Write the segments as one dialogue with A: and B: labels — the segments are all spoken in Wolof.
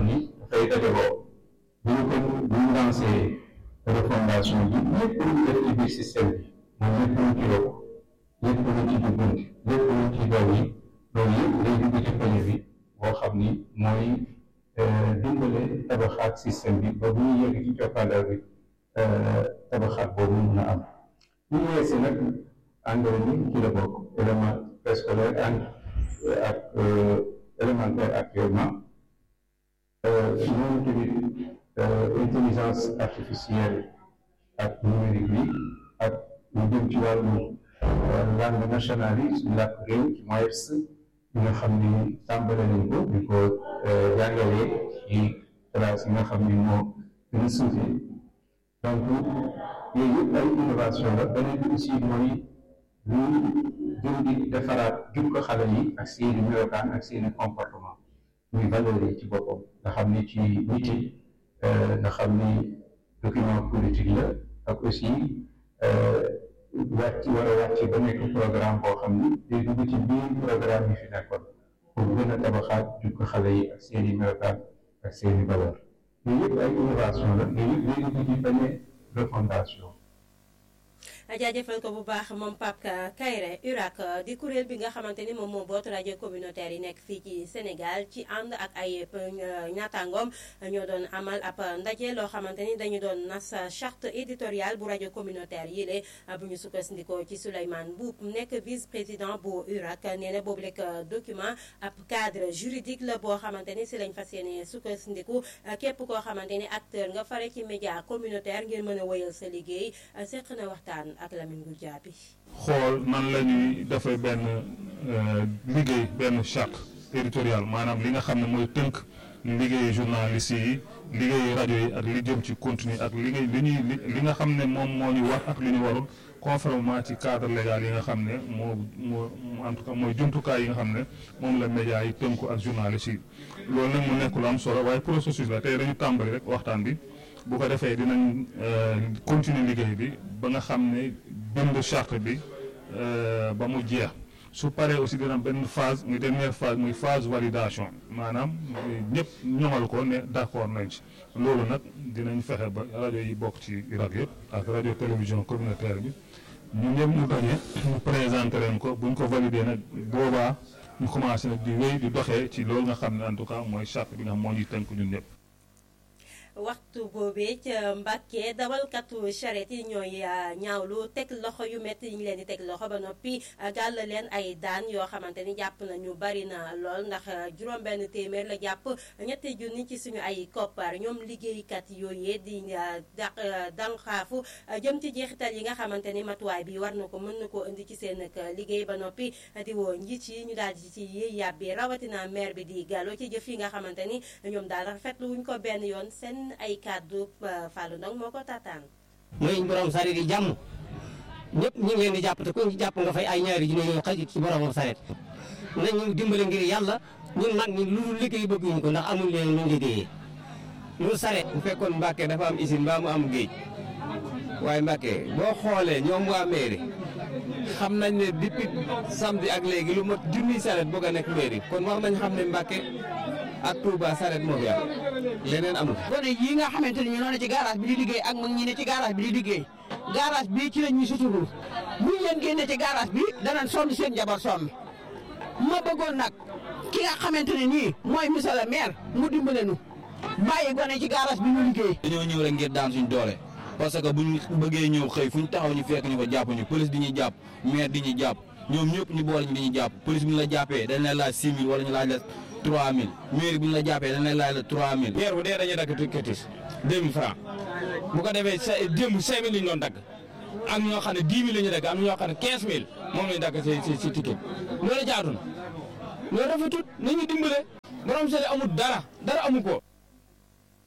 A: xam ni dafay dajaloo bu ñu ko bu ñu lancé refondation bi lépp lu ñu def ci biir système bi moom lépp lu ci yokk lépp lu ci jubbanti lépp lu ci daw yi loolu yëpp day dugg ci projet bi boo xam ni mooy dimbale tabaxaat système bi ba bu ñu yegg ci coppandal bi tabaxaat boobu mun a am bu ñu weesee nag engrais bi ci la bokk élément préscolaire and ak élémentaire actuellement ñooñu tamit intelligence artificielle ak numérique bi ak lu jëm ci wàllu langue nationale yi suñu làkk réew ci MOEPS bi nga xam ni tàmbale nañ ko di ko jàngalee ci classe yi nga xam ni moo gën a suufe donc yooyu yëpp ay innovation la beneen bi aussi mooy lu jëm di defaraat jukko xale yi ak seeni melokaan ak seeni comportement muy valeur yi ci boppam nga xam ni ci nit nga xam ni document politique la ak aussi wàcc war a wàcc ba nekk programme boo xam ni day dugg ci biir programme yi fi nekkoon pour gën a tabaxaat jukko xale yi ak seeni melokaan ak seeni valeur yooyu yëpp ay innovation la yooyu yëpp day dugg ci benn refondation
B: jaajëfal ko bu baax moom Pape Kayre URAC di kuréel bi nga xamante ni moom moo boot rajo communautaire yi nekk fii ci Sénégal ci ànd ak ay ñaataangoom ñoo doon amal ab ndaje loo xamante ni dañu doon nas charte éditoriale bu rajo communautaire yi lée bu ñu sukkandikoo ci Souleymane Boub nekk vice président bu URAC nee na boobu rek document ab cadre juridique la boo xamante ni si lañ fas yéene sukkandiku képp koo xamante ni acteur nga fare ci média communautaire ngir mën a wëyal sa liggéey seq na waxtaan ak Lamine Goul Diaby
C: xool nan la ñuy defee benn liggéey benn charte éditoriale maanaam li nga xam ne mooy tënk liggéeyu journaliste yi liggéeyu rajo yi ak li jëm ci contenu ak li ngay li ñuy li nga xam ne moom moo ñu war ak li ñu warul conformément ci cadre légal yi nga xam ne moo moo en tout cas mooy jumtukaay yi nga xam ne moom la média yi tënku ak journaliste yi loolu nag mu nekk lu am solo waaye processus la tey dañu tàmbali rek waxtaan bi bu ko defee dinañ continuer liggéey bi ba nga xam ne bind charte bi ba mu jeex su paree aussi dina benn phase muy dernière phase muy phase validation maanaam ñëpp ñoŋal ko ne d'accord nañ ci loolu nag dinañ fexe ba rajo yi bokk ci Irak yëpp ak rajo télévision communautaire bi ñu ñëpp ñu daje ñu présenté leen ko buñ ko validé nag boobaa ñu commencé nag di wéy di doxee ci loolu nga xam ne en tout cas mooy charte bi nga xam moo ñuy tënk ñun ñëpp.
B: waxtu boobee ca Mbàkke dawalkatu charrette yi ñooy ñaawlu teg loxo yu métti yi ñu leen di teg loxo ba noppi gàll leen ay daan yoo xamante ni jàpp nañu bari na lool ndax juróom-benn téeméer la jàpp ñetti junni ci suñu ay koppar ñoom liggéeykat yooyee di daq dànqaafu jëm ci jeexital yi nga xamante ni matuwaay bi war na ko mën na koo indi ci seen liggéey ba noppi di woo njiit yi ñu daal di ci yéey yàbbi rawatina maire bi di Gallo ci jëf yi nga xamante ni ñoom daal rafetlu wuñ ko benn yoon seen ay kàddu Fallou Ndong moo ko taataan.
D: mooy borom sareet yi jàmm ñëpp ñu ngi leen di jàpp te ku ñu jàpp nga fay ay ñaari junni yoo xaj ci boromam sareet nañu dimbale ngir yàlla ñun mag ñi lu liggéey bëgguñu ko ndax amul leen lu liggéeyee lu sareet
E: bu fekkoon Mbàkke dafa am usine mbaa mu am géej waaye Mbàkke boo xoolee ñoom waa mairie xam nañ ne depuis samedi ak léegi lu mat junniy sareet bëgg a nekk mairie kon war nañ xam ne Mbàkke ak Touba sareet moo fi am leneen amul.
F: gone yii nga xamante ni ñu noonu ci garage bi di liggéey ak mag ñi ne ci garage bi di liggéey garage bi ci la ñuy suturul buñ leen génne ci garage bi danañ sonn seen njaboot sonn ma bëggoon nag ki nga xamante ne nii mooy monsieur le maire mu dimbale nu bàyyi gone ci garage bi ñu liggéey.
G: dañoo ñëw rek ngir daan suñ doole parce que buñ bëggee ñëw xëy fu ñu taxaw ñu fekk ñu ko jàpp ñu police di ñuy jàpp maire di ñuy jàpp ñoom ñëpp ñu boole ñu di ñuy jàpp police bi ñu la jàppee dañ lay laaj 6 000 wala ñu laaj la 3000 mairie bi ñu la jàppee dañ lay laaj la 3000.
E: weer bu dee dañuy dagg tikketis 2000 francs bu ko defee sa démb 5000 lañ doon dagg am ñoo xam ne 10 000 la ñuy dagg am ñoo xam ne 15000 moom lañu dagg si si si ticket loolu jaadu na loolu rafetut nañu dimbale borom sele amul dara dara amu ko.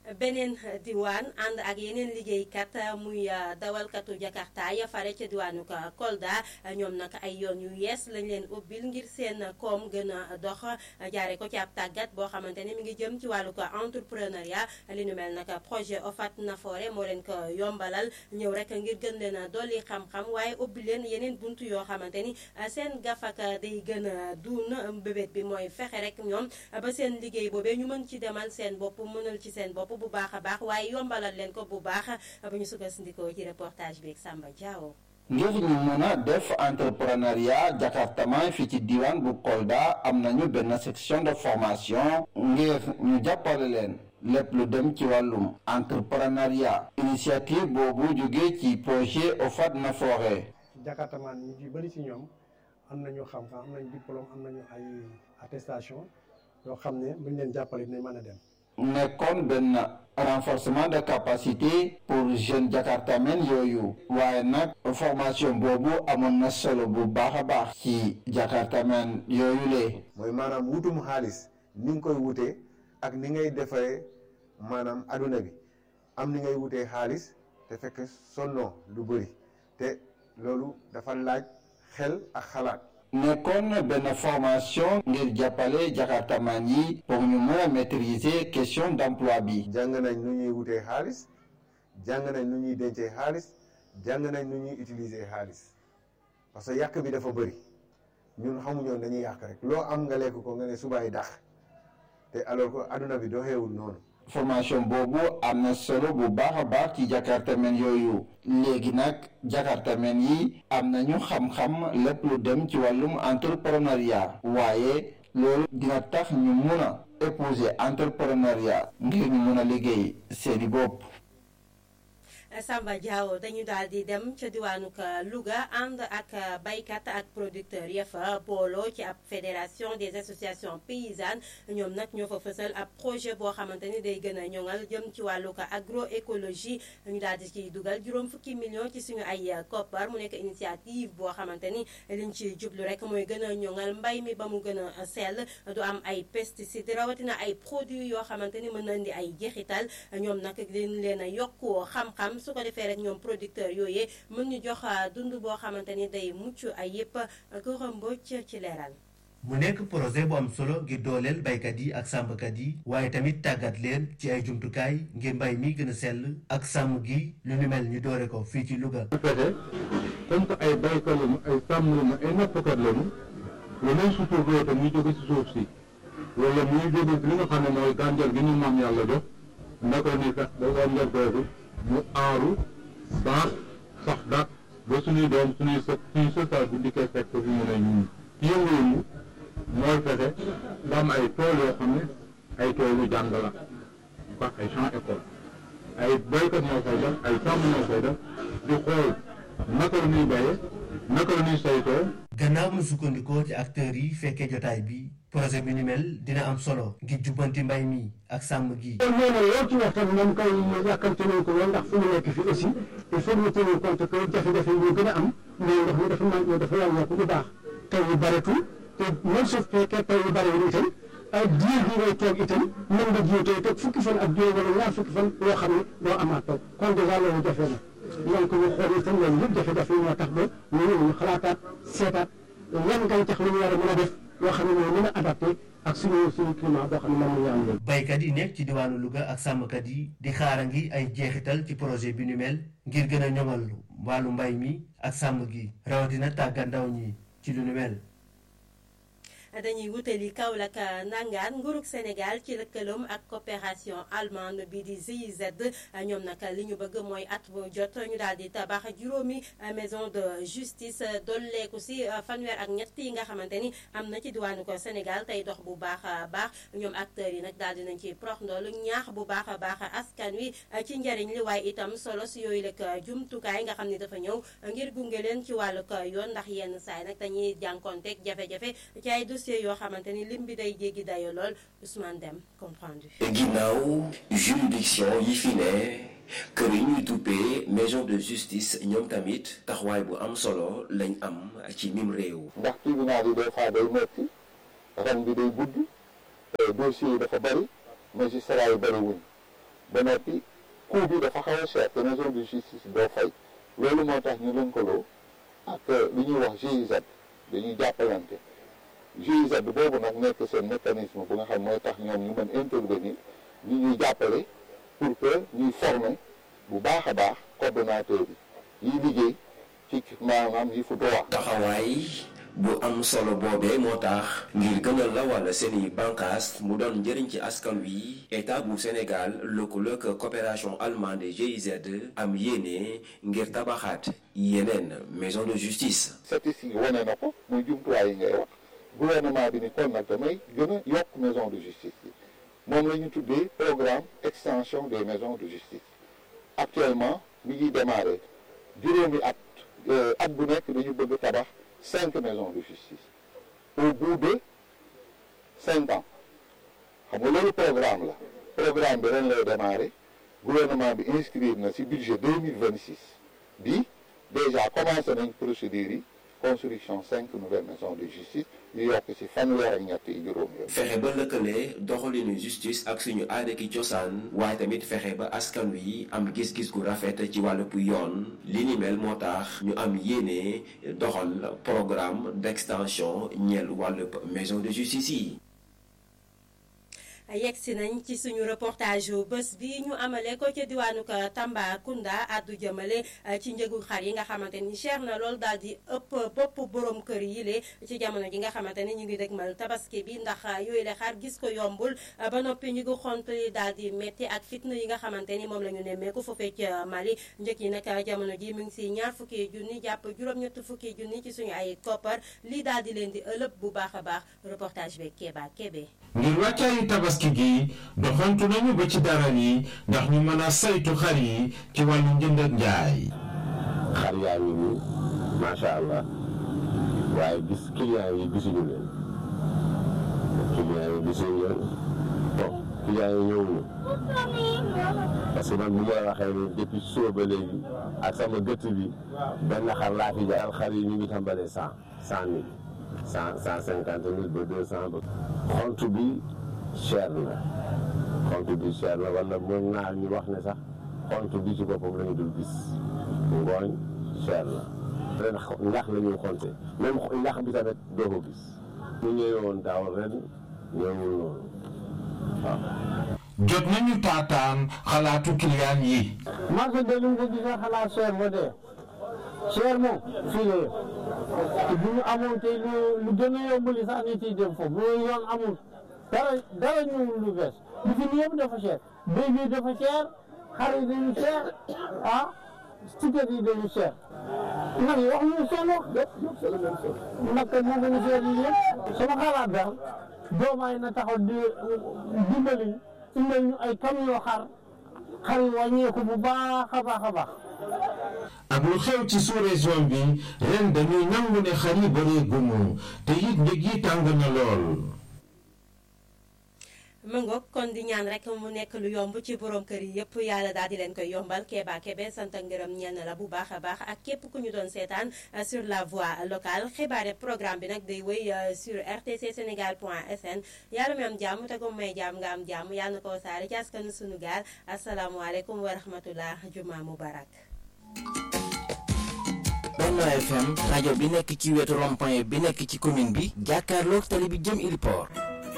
B: beneen diwaan ànd ak yeneen liggéeykat muy dawalkatu jakarta ya fare ca diwaanu Kolda ñoom nag ay yoon yu yees lañ leen ubbil ngir seen koom gën a dox jaare ko ci ab tàggat boo xamante ne mi ngi jëm ci wàllu ko entrepreneuriat li nu mel nag projet OFAT Nafoore moo leen ko yombalal ñëw rek ngir gën leen a dolli xam-xam waaye ubbi leen yeneen buntu yoo xamante ni seen gafaka day gën a duun bébét bi mooy fexe rek ñoom ba seen liggéey boobee ñu mën ci demal seen bopp mënal ci seen bopp bu baax a baax waaye yombalal leen ko bu baax bu ñu sukkandikoo ci reportage bi ak Samba Diawo.
H: ngir ñu mun a def entrepreneuriat jakartaman fii ci diwaan bu Kolda am nañu benn section de formation ngir ñu jàppale leen lépp lu dem ci wàllum entrepreneuriat initiative boobu jóge ci projet OFAT Nafoore
I: jakartaman ñu ci bëri ci ñoom am nañu xam-xam am nañu diplôme am nañu ay attestation yoo xam ne buñ leen jàppale dinañ mën a dem
H: nekkoon benn renforcement de capacité pour jeunes jakartamen yooyu waaye nag formation boobu amoon na solo bu baax a baax ci jakartamen yooyu lee
J: mooy maanaam wutum xaalis ni nga koy wutee ak ni ngay defaree maanaam aduna bi am ni ngay wutee xaalis te fekk sonnoo lu bëri te loolu dafa laaj xel ak xalaat
H: nekkoon benn formation ngir jàppale jakartaman yi pour ñu mën a maîtriser question d'emploi bi
J: jàng nañ nu ñuy wutee xaalis jàng nañ nu ñuy dencee xaalis jàng nañ nu ñuy utiliser xaalis parce que yàq bi dafa bëri ñun xamuñoon dañuy yàq rek loo am nga lekk ko nga ne subaay dax te alors que aduna bi doxeewul noonu
H: formation boobu am na solo bu baax a baax ci jakartamen yooyu léegi nag jakartamen yi am nañu xam-xam lépp lu dem ci wàllum entrepreneuriat waaye loolu dina tax ñu mun a épouser entrepreneuriat ngir ñu mun a liggéey seeni bopp
B: Samba Diaw dañu daal di dem ca diwaanu Louga ànd ak baykat ak producteur ya fa booloo ci ab fédération des associations paysannes ñoom nag ñoo fa fësal ab projet boo xamante ni day gën a ñoŋal jëm ci wàllu ko agroécologie ñu daal di ciy dugal juróom fukki millions ci suñu ay koppar mu nekk initiative boo xamante ni liñ ci jublu rek mooy gën a ñoŋal mbay mi ba mu gën a sell du am ay pesticides rawatina ay produits yoo xamante ni mën na indi ay jeexital ñoom nag dañ leen a yokku xam-xam. su ko defee rek ñoom producteur yooyee mën ñu jox dund boo xamante ni day mucc ay yëpp ko mbocc ci leeral
K: mu nekk projet bu am solo ngir dooleel baykat yi ak sàmmkat yi waaye tamit tàggat leen ci ay jumtukaay ngir mbay mi gën a sell ak sàmm gi lu ni mel ñu doore ko fii ci Louga.
A: fexe comme que ay baykat lañu ay sàmm lañu ay nappkat lañu lu leen suturloo te muy jóge si suuf si wala muy jóge si li nga xam ne mooy gàncax gi ñu maam yàlla jox ndako ni sax ba gàncax googu mu aaru baax sax dak ba suñuy doom suñuy sët suñuy sëtaat bu dikkee fekk fi mu ne ñun yëngu-yëngu mooy fexe nga am ay tool yoo xam ne ay toolu jàng la quoi ay champs école ay béykat ñoo koy def ay sàmm ñoo koy def di xool naka la ñuy béyee naka la ñuy saytoo
K: gannaaw mu sukkandikoo ci acteurs yi fekkee jotaay bi projet bi ni mel dina am solo ngir jubbanti mbay mi ak sàmm gi.
L: kon nee na loo ci wax tam moom kay yàkkamte nañ ko woon ndax fu mu nekk fi aussi il faut ñu tenir compte que jafe-jafe yi ñu gën a am mais ndox mi dafa manqué dafa wàññeeku bu baax taw yu baretul te même su fekkee taw yu barewul itam ay diir bi ngay toog itam mën nga jiw tey toog fukki fan ak juróom wala ñaar fukki fan yoo xam ne doo amaat taw kon dèjà loolu jafe na donc ñu xool itam loolu yëpp jafe-jafe yi moo tax ba ñu ñu xalaataat seetaat yan gàncax la ñu war a mën a def yoo xam ne mooy mën a adapté ak suñu suñu climat boo xam ne moom la ñu am léegi.
K: baykat yi nekk ci diwaanu Louga ak sàmmkat yi di xaara ngi ay jeexital ci projet bi nu mel ngir gën a ñoŋal wàllu mbay mi ak sàmm gi rawatina tàggat ndaw ñi ci lu nu mel.
B: dañuy wutali Kaolack nangaan nguurug Sénégal ci lëkkaloom ak coopération allemande bi di GIZ ñoom nag li ñu bëgg mooy at bu jot ñu daal di tabax juróomi maison de justice dolleeku si fanweer ak ñett yi nga xamante ni am na ci diwaanu ko Sénégal tey dox bu baax a baax ñoom acteurs yi nag daal di nañ ci prox ndoolu ñaax bu baax a baax askan wi ci njariñ li waaye itam solo si yooyu lekk jumtukaay nga xam ne dafa ñëw ngir gunge leen ci wàllu yoon ndax yenn saay nag dañuy jànkonteeg jafe-jafe ci ay dossiers yoo xamante ni lim bi day jéggi dayo lool Ousmane Dem comprendu
M: ginnaaw juridiction yi fi ne kër yi ñuy duppee maison de justice ñoom tamit taxawaay bu am solo lañ am ci mim réew
N: ndax tribunal yi des fois day metti ren bi day gudd dossiers yi dafa bari magistrat yi bari wuñ ba noppi coût bi dafa xaw a cher te maison de justice doo fay loolu moo tax ñu lëkkaloo ak li ñuy wax GIZ dañuy jàppalante GIZ boobu nag nekk seen mécanisme bu nga xam mooy tax ñoom ñu mën intervenir ñu ñuy jàppale pour que ñuy former bu baax a baax coordonnateur yi yiy liggéey ci maanaam yi fu droit
M: taxawaay bu am solo boobee moo tax ngir gën a lawal seeni bànqaas mu doon njëriñ ci askan wi état bu Sénégal lëkkaloog coopération allemande GIZ am yéene ngir tabaxaat yeneen maison de justice.
N: statistique wane na ko muy jumtuwaay yi ngay wax gouvernement bi ni kon nag damay gën a yokk maison de justice yi moom la ñu tuddee programme extension des maisons de justice actuellement mi ngi démarré juróomi at at bu nekk dañu bëgg tabax cinq maisons de justice au bout de cinq ans xam nga loolu programme la programme bi ren lay démarré gouvernement bi inscrire na ci budget deux mille vingt six bi déjà commencé nañ procédures yi construction cinq nouvelles maisons de justice yu yokk ci fanweer ak ñett yi juróom yooyu.
M: fexe ba lëkkale doxalinu justice ak suñu aada ki cosaan waaye tamit fexe ba askan wi am gis-gis gu rafet ci wàllub yoon li ni mel moo tax ñu am yéene doxal programme d'extension ñeel wàllub maison de justice yi.
B: yegg si nañ ci suñu reportage yu bés bi ñu amale ko ca diwaanu Tambacounda addu jëmale ci njëgu xar yi nga xamante ni cher na lool daal di ëpp bopp borom kër yi le ci jamono ji nga xamante ni ñu ngi dëgmal tabaski bi ndax yooyu le xar gis ko yombul ba noppi ñu ngi xont yi daal di métti ak fitna yi nga xamante ni moom la ñu nemmeeku foofee ca Mali njëg yi nag jamono ji mu ngi si ñaar fukki junni jàpp juróom-ñett fukki junni ci suñu ay koppar lii daal di leen di ëlëb bu baax a baax reportage bi Kéba Kébé
O: ngir wàccaayu tabaski gi doxantu nañu ba ci dara yi ndax ñu mën a saytu xar yi ci wàllu njënd ak njaay.
P: xar yaa ngi nii macha allah waaye gis client yi gisuñu leen client yi gisuñu leen bon client yi ñëwuñu parce que man bu ma la waxee ni depuis suba ba léegi ak sama gëtt bi benn xar laa fi jaay xar yi ñu ngi tàmbalee cent cent mille cent cent cinquante mille ba deux cent ba xont bi cher na xont bi cher na wala moom naa ñu wax ne sax xont bi ci boppam la ñu dul gis ngooñ cher na ren ndax la ñuy xonte même ndax bi tamit doo ko gis ñu ñëwee woon daaw ren ñëwul noonu waaw
O: jot nañu taataan xalaatu client yi.
L: marché de lu nga gisee xalaat cher ba dee cher moom fii la yëpp te bu ñu amoon tey lu lu gën a yombali sax nit yi dem foofu loolu yoon amul dara dara ñëwul lu bees li fi nii yëpp dafa cher béy bi dafa cher xar yi dañu cher ah ticket yi dañu cher nag yi wax ñu seen wax nag moo gën a cher yi yëpp sama xalaat daal doomaay na taxaw di dimbali indil ñu ay camion xar xar yi wàññeeku bu baax a baax a baax
O: ak lu xew ci sous-région bi ren dañuy nangu ne xar yi bëree gumu te it njëg yi tàng na lool.
B: mu ngoog kon di ñaan rek mu nekk lu yomb ci borom kër yi yëpp yàlla daal di leen koy yombal Kéba Kébé sant ak ngërëm ñenn la bu baax a baax ak képp ku ñu doon seetaan sur la voie locale xibaare programme bi nag day wéy sur rtc sénégal point sn yàlla mi am jàmm te ko may jàmm nga am jàmm yàlla na ko wasaare ci askanu sunu gaal asalaamualeykum wa rahmatullah juma mubarak
Q: Benno FM rajo bi nekk ci wetu rond-point bi nekk ci commune bi jàkkaarloog tali bi jëm Iliport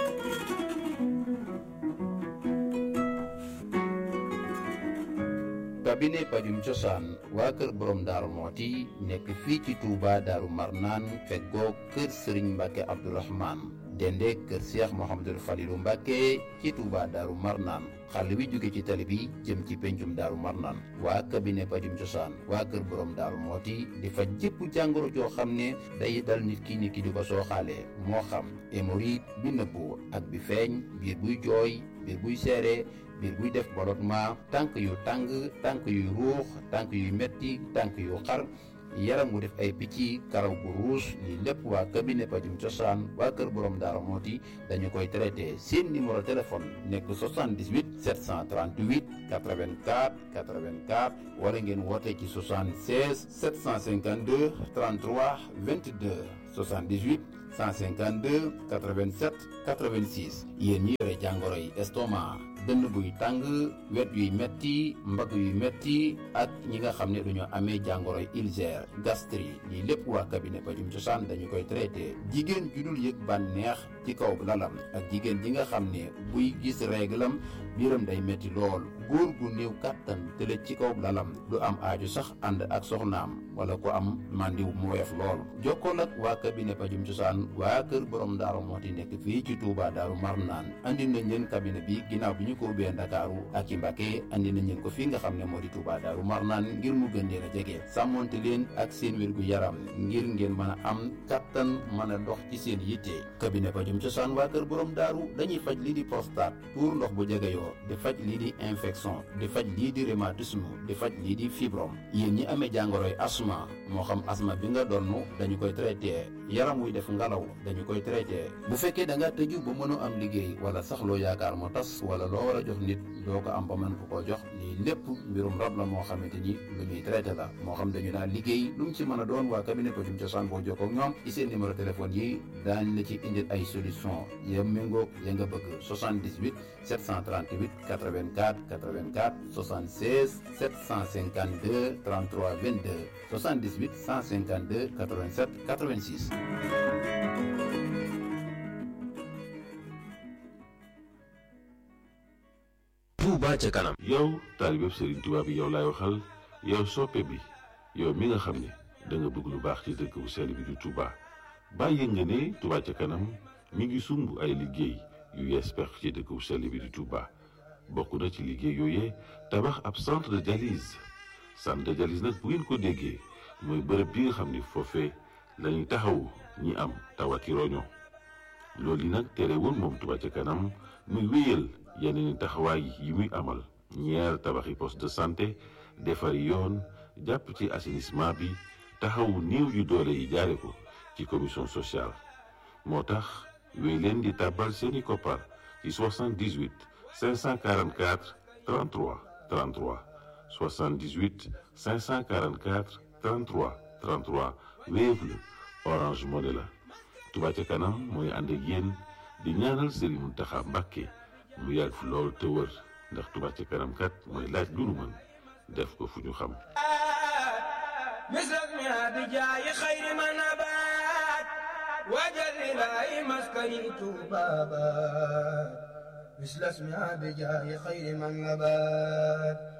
R: cabinet pajum cosaan waa kër borom daaru mooti nekk fii ci Touba daaru marnaan feggoo kër sëriñ mbàkke abdourahman dende kër seex mohamadul falilu mbàkke ci Touba daaru marnaan xàll wi jóge ci tali bi jëm ci pencum daaru marnaan waa cabinet pajum cosaan waa kër borom daaru mooti di faj jëpp jàngoro joo xam ne day dal nit ki nit ki di ko sooxaalee moo xam hémorroïde bi nëbbu ak bi feeñ biir buy jooy biir buy seere biir buy def ballottement tànk yu tàng tànk yuy ruux tànk yuy metti tànk yu xar yaram wu def ay picc karaw gu ruus lii lépp waa cabinet pajum cosaan waa kër borom daara mooti dañu koy traité seen numéro téléphone nekk 78 738 84 84 wala ngeen woote ci 76 752 33 22 78 152 87 86 yéen ñi yore jàngoro yi estomac dënn buy tàng wet yuy metti mbagg yuy metti ak ñi nga xam ne dañoo amee jàngoroy ulcère gastrique lii lépp waa cabinet pajum cosaan dañu koy traité jigéen ju dul yëg bànneex ci kaw lalam ak jigéen ji nga xam ne buy gis réglam biiram day metti lool góor gu néew kàttan tëlëj ci kaw lalam du am aaju sax ànd ak soxnaam wala ku am màndiw mu woyof lool jokkool ak waa cabinet pajum cosaan waa kër borom daaru mooti nekk fii ci Touba daaru Marnaan andi nañ leen cabinet bi ginnaaw bi ñu ko ubbee Ndakaaru ak ci Mbàkke andi nañ leen ko fii nga xam ne moo di Touba daaru Marnaan ngir mu gën leen a jege sàmmonte leen ak seen wér gu yaram ngir ngeen mën a am kattan mën a dox ci seen yitte cabinet pajum cosaan waa kër borom daaru dañuy faj lii di prostate tuur ndox bu jegeyoo di faj lii di infection di faj lii di rhumatisme di faj lii di fibrome yéen ñi amee jàngoroy asma moo xam asma bi nga donn dañu koy traité yaram wuy def ngalaw dañu koy traité bu fekkee da nga tëju ba mënoo am liggéey wala sax loo yaakaar moo tas wala loo war a jox nit doo ko am ba mën ko koo jox lii lépp mbirum rab la moo xamante ni lu ñuy traité la moo xam dañu daal liggéey lu mu ci mën a doon waa cabinet pajum cosaan boo jokkoo ak ñoom ci seen numéro téléphone yi daañ la ci indil ay solution ya méngoog ya nga bëgg 78 738 84 84 76 752 33 22 78 152 87 86
S: Touba ca kanam.
T: yow taalibe Serigne Touba bi yow laay waxal yow soppe bi yow mi nga xam ne da nga bëgg lu baax ci dëkk bu sell bi di Touba bàyyi nga ne Touba ca kanam mi ngi sumb ay liggéey yu yees pex ci dëkk bu sell bi di Touba bokk na ci liggéey yooyee tabax ab centre de dialyse centre de dialyse nag bu ngeen ko déggee mooy bërëb bi nga xam ni foofee la ñuy taxawu ñi am tawati roño loolu yi nag terewul moom Touba ca kanam muy wéyal yeneen i taxawaay yi muy amal ñeer tabaxi poste de santé defari yoon jàpp ci assainissement bi taxawu néew yu doole yi jaare ko ci commission sociale moo tax wéy leen di tàbbal seeni koppar ci 78 544 33 33 78 544 33 33 Wave la Orange Money la Touba ca kanam mooy ànd ak yéen di ñaanal Serigne Mountakha Mbacké mu yàgg fi lool te wër ndax Touba ca kanam kat mooy laaj lu nu mën def ko fu ñu xam
U: مثلك بجاي خير ما نبات وجل لاي مسكني بابا مثل اسمها بجاي خير من نبات